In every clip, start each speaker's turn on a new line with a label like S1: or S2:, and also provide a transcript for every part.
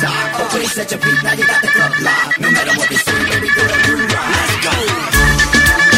S1: TikTok. Okay, set your beat, now you got the club locked. No matter what they say, baby girl, you rock. Let's go.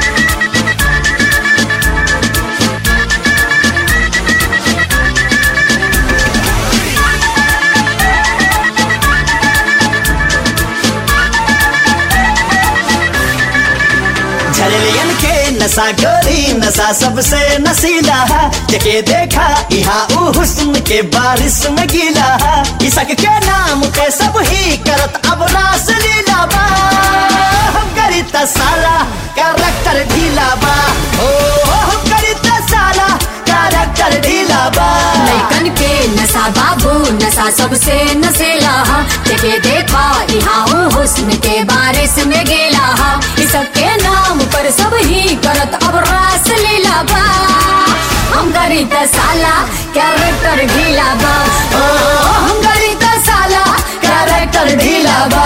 S2: झरलियन के नशा गोरी नशा सबसे नशीला है जके देखा यहाँ ऊ हुस्न के बारिश में गीला है इसक के नाम पे सब ही करत अब रास लीला बा हम करी त साला कैरेक्टर ढीला बा ओ हम करी त साला कैरेक्टर ढीला बा
S3: लैकन के नशा बाबू नशा सबसे नशेला हा जके देखा यहाँ ऊ हुस्न के बारिश में गेला हा इस के नाम पर सब ही करत अब रास लीला बा हम गरी त साला कैरेक्टर ढीला बा ओ हम गरी त साला कैरेक्टर ढीला बा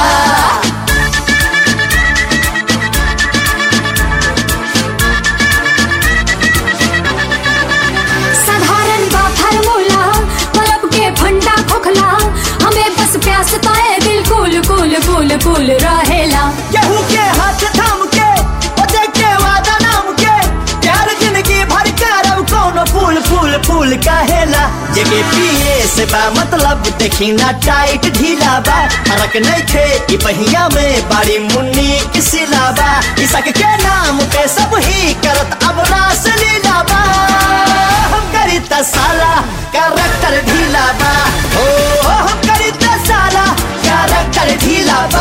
S3: साधारण बा फार्मूला बल्ब के फंडा खोखला हमें बस प्यास ताए दिल कुल कुल कुल कुल रहेला
S2: केहू के हाथ थाम के ओजे के वादा नाम के प्यार जिंदगी भर करब कोनो फूल फूल फूल कहेला जेके पिए से बा मतलब देखी ना टाइट ढीला बा फरक नहीं थे ई पहिया में बाड़ी मुन्नी किसिला बा इसक के नाम पे सब ही करत अब रास लीला बा हम करी त साला कैरेक्टर ढीला बा ओ हम करी त साला कैरेक्टर ढीला बा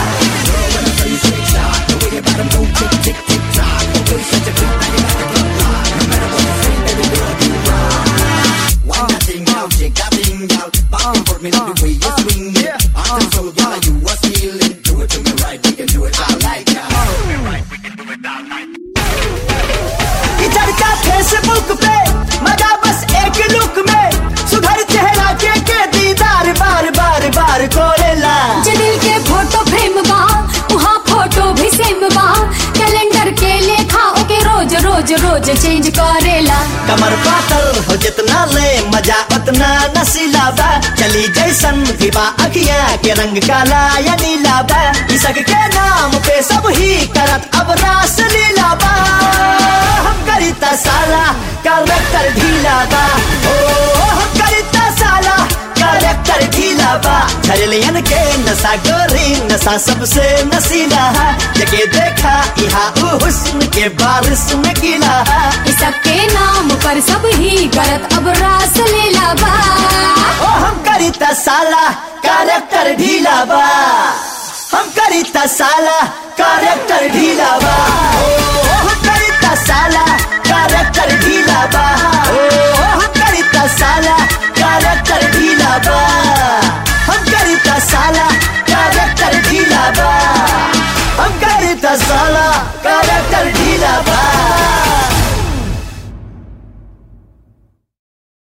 S1: Why not thing out, shake that thing out. Back and forth, me love the way you swing it. I'm so girl, you was feeling. Do it to me right, we can do it all like that.
S2: चर्चा Facebook पे मजा बस एक look में सुधर चेहरा के के दीदार बार बार बार कोरेला
S3: जे दिल के फोटो फ्रेम बा वहाँ फोटो भी सेम बा कैलेंडर के लेखा ओके रोज रोज रोज चेंज करेला
S2: कमर पातर हो जितना ले मजा उतना नशीला बा चली जैसन भी बा अखियां के रंग काला या नीला बा इसक के नाम पे सब ही करत अब रास लीला बा हम करी त साला कैरेक्टर ढीला बा ओ हम करी त साला कैरेक्टर ढीला बा झरलियन के नशा गोरी नशा सबसे नशीला है जगे देखा यहाँ ऊ हुस्न के बारिश में गीला है
S3: इस के नाम पर सब ही करत अब रास लीला बा
S2: ओ हम करी त साला कैरेक्टर ढीला बा हम करी त साला कैरेक्टर ढीला बा ओ